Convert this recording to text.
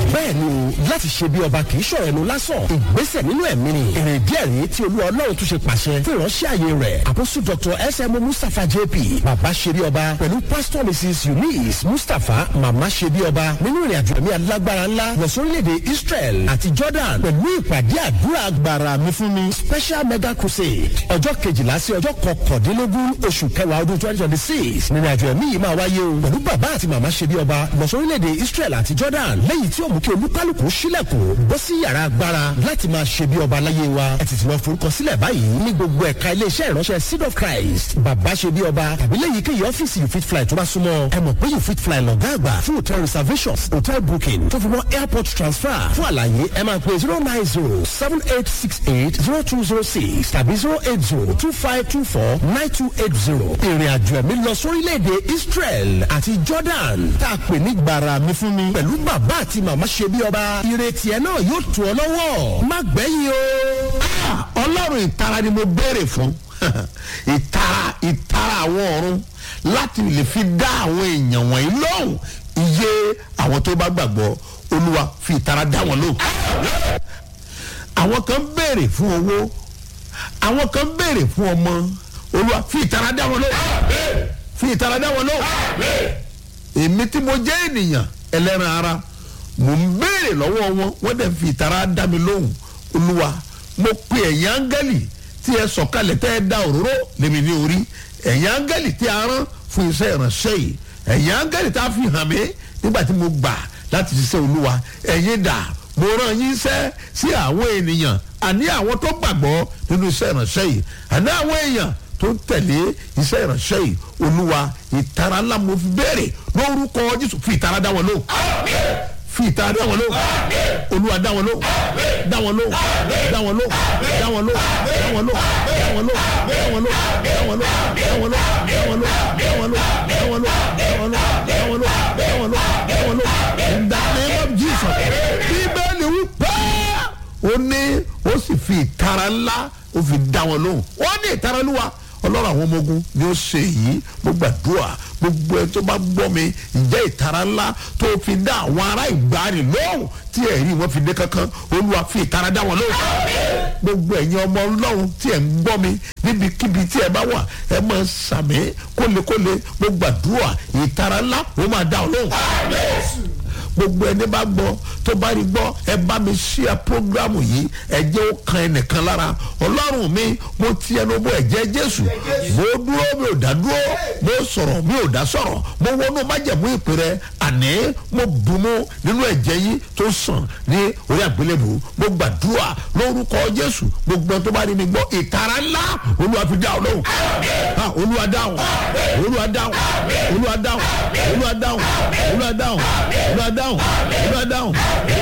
bẹ́ẹ̀ ni o láti ṣe bí ọba kì í ṣọ̀rọ̀ ẹnu lásán ìgbésẹ̀ nínú ẹ̀mí ni èrè díẹ̀ rí tí olúwa ọlọ́run tún ṣe pàṣẹ fún ìránṣẹ́ àyè rẹ̀ àpòsù dr sm mustapha jp bàbá ṣe bí ọba pẹ̀lú pastor mrs eunice mustapha màmá ṣe bí ọba nínú ìrìn àjò ẹ̀mí alágbára ńlá lọ sórílẹ̀-èdè israel àti jordan pẹ̀lú ìpàdé àdúrà agbára mi fún mi special mega crusade ọjọ́ kejìlá sí ọjọ́ kọkàndínlógún oṣù kẹwàá ọdún twenty twenty six nínú àjò ẹ̀mí yìí máa wáyé o pẹ̀lú bàbá àti màmá ṣe bí ọba lọ sórílẹ̀-èdè israel àti jordan lẹ́yìn tí ó mú kí olúkálùkù sílẹ̀kùn bọ́ sí yàrá agbára láti máa ṣe bí ọba láyé wa ẹ tètè lọ forúkọ sílẹ̀ báyìí ní gbogbo ẹ̀ka iléeṣẹ́ ìránṣẹ́ seed of christ bàbá ṣe bí ọba tàbí lẹ́yìn kéyìí ọ́fíìsì you fit fly tó bá súnmọ́ ẹ mọ̀ pé you fit fly lọ́gá àgbà fún hotel reservations hotel booking tó fi mọ́ airport transfer fún àlàyé ẹ máa pè zero nine zero seven eight six eight zero two zero six tàbí zero eight zero two five two four nine two eight zero ìrìn àjò ẹ̀mí lọ sórílẹ̀-èdè israel àti jordan tá a pè ní gbàrà mi fún mi pẹ̀lú bàbá àti màmá ṣe bí ọba ìrètí ẹ náà yóò tù ọ lọ́wọ́ má gbẹ̀yìn o. ọlọ́run ìtara ni mo béèrè fún ìtara ìtara àwọn ọ̀run láti lè fi dá àwọn èèyàn wọ̀nyí lóhùn iye àwọn tó bá gbàgbọ́ olúwa fi ìtara dá wọn lóhùn. àwọn kan béèrè fún owó àwọn kan béèrè fún ọmọ olúwa fi ìtara dá wọn lóhùn fi ìtara dá wọn lóhùn èmi tí mo jẹ́ ènìyàn ẹlẹ́ran ara mò ń béèrè lọ́wọ́ wọn wọ́n dẹ̀ fi ìtara dá mi lóhùn olúwa mo pe ẹ̀yìn áńgẹ́lì tí ẹ sọ̀kalẹ̀ tẹ́ ẹ da òróró lèmi ní orí ẹ̀yìn áńgẹ́lì tí a rán fún iṣẹ́ ìránṣẹ́ yìí ẹ̀yìn áńgẹ́lì tí a fi hàn mí nígbà tí mo gbà láti ṣiṣẹ́ olúwa ẹ̀yin dà mo rán yín iṣẹ́ sí àwọn ènìyàn àní àwọn tó gbàgbọ́ nínú iṣẹ́ ìránṣẹ́ yìí àní àwọn èèyàn tó ń tẹ̀lé iṣẹ́ ìránṣẹ́ yìí olúwa ìtara ńlá mo fi béèrè lórúkọ jésù fi ìtara dá wọn lóhùn fi ìtara dá wọn lóhùn olúwa dá wọn lóhùn dá wọn lóhùn dá wọn lóhùn dá wọn lóhùn dá wọn lóhùn dá wọn lóhùn dá wọn lóhùn dá wọn lóhùn dá wọn lóhùn dá wọn lóhùn dá wọn lóhùn dá wọn lóhùn dá wọn lóhùn dá wọn lóhùn dá wọn lóhùn dá wọn lóhùn in the name of jesus bíbélì wí pé ó ní ó sì fi ìtara ńlá ó fi dá wọn lóhùn ó ní ìtara olúwa ọlọ́run àwọn ọmọ ogun ni ó ṣe yìí mo gbàdúrà gbogbo ẹ tó bá gbọ́ mi ìjẹ́ ìtara ńlá tó fi dá àwọn ará ìgbàanì lóhùn tí ẹ̀rí wọn fi dé kankan olúwa fi ìtara dá wọn lóhùn gbogbo ẹ̀yin ọmọ ọlọ́run tí ẹ̀ ń gbọ́ mi níbikíbi tí ẹ bá wà ẹ máa sàmì kólekóle mo gbàdúrà ìtara ńlá ó máa dá ọ lóhùn gbogbo ẹni bá gbọ́ tó bá rí gbọ́ ẹ bá mi ṣíà prógrámù yìí ẹ jẹ́ ó kan ẹnìkan lára ọlọ́run mi mo ti ẹnu bọ ẹ̀jẹ̀ jésù mo dúró mi ò dá dúró mo sọ̀rọ̀ mi ò dá sọ̀rọ̀ mo wọnú májẹ̀mú ìpè rẹ àní mo bùnmú nínú ẹ̀jẹ̀ yìí tó sàn ní orí àgbélébù mo gbàdúrà lórúkọ jésù gbogbo ẹni tó bá rí mi gbọ́ ìtara ńlá olúwa fi dá ọ lóhùn Ah, olúwa dáhùn olúwa dáhùn olúwa dáhùn olúwa dáhùn olúwa dáhùn olúwa dáhùn olúwa dáhùn olúwa dáhùn